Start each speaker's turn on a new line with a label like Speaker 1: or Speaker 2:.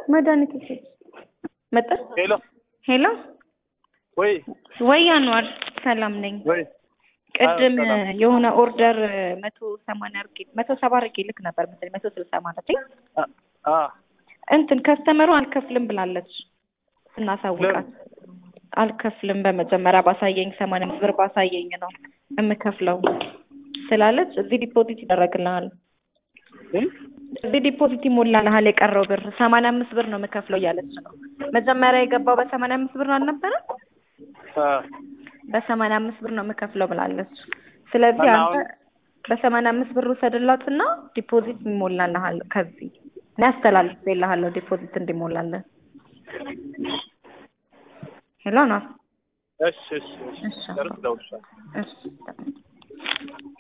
Speaker 1: መድኃኒት ውሰድ መጣ።
Speaker 2: ሄሎ
Speaker 1: ሄሎ
Speaker 2: ወይ
Speaker 1: ወይ አንዋር ሰላም ነኝ።
Speaker 2: ወይ
Speaker 1: ቅድም
Speaker 2: አዎ፣ ሰላም።
Speaker 1: የሆነ ኦርደር መቶ ሰማንያ አርጌ መቶ ሰባ አርጌ ልክ ነበር መሰለኝ መቶ ስልሳ ማለት
Speaker 2: አ- አ
Speaker 1: እንትን ከስተመሩ አልከፍልም ብላለች ስናሳውቃት አልከፍልም በመጀመሪያ ባሳየኝ ሰማንያ አምስት ብር ባሳየኝ ነው የምከፍለው ስላለች እዚህ ዲፖዚት ይደረግልሃል
Speaker 2: እ?
Speaker 1: እዚህ ዲፖዚት ይሞላልሃል የቀረው ብር ሰማንያ አምስት ብር ነው የምከፍለው እያለች ነው መጀመሪያ የገባው በሰማንያ አምስት ብር አልነበረም
Speaker 2: አ
Speaker 1: በሰማንያ አምስት ብር ነው የምከፍለው ብላለች ስለዚህ
Speaker 2: እና
Speaker 1: አንተ
Speaker 2: አሁን-
Speaker 1: በሰማንያ አምስት ብር ውሰድላትና ዲፖዚት ይሞላልሃል ከዚህ እኔ አስተላልፌልሃለሁ ዲፖዚት እንዲሞላለን ሄሎ ነው
Speaker 2: እሺ እሺ እሺ
Speaker 1: እሺ
Speaker 2: ጨርስ ደውልልሻለሁ።
Speaker 1: እሺ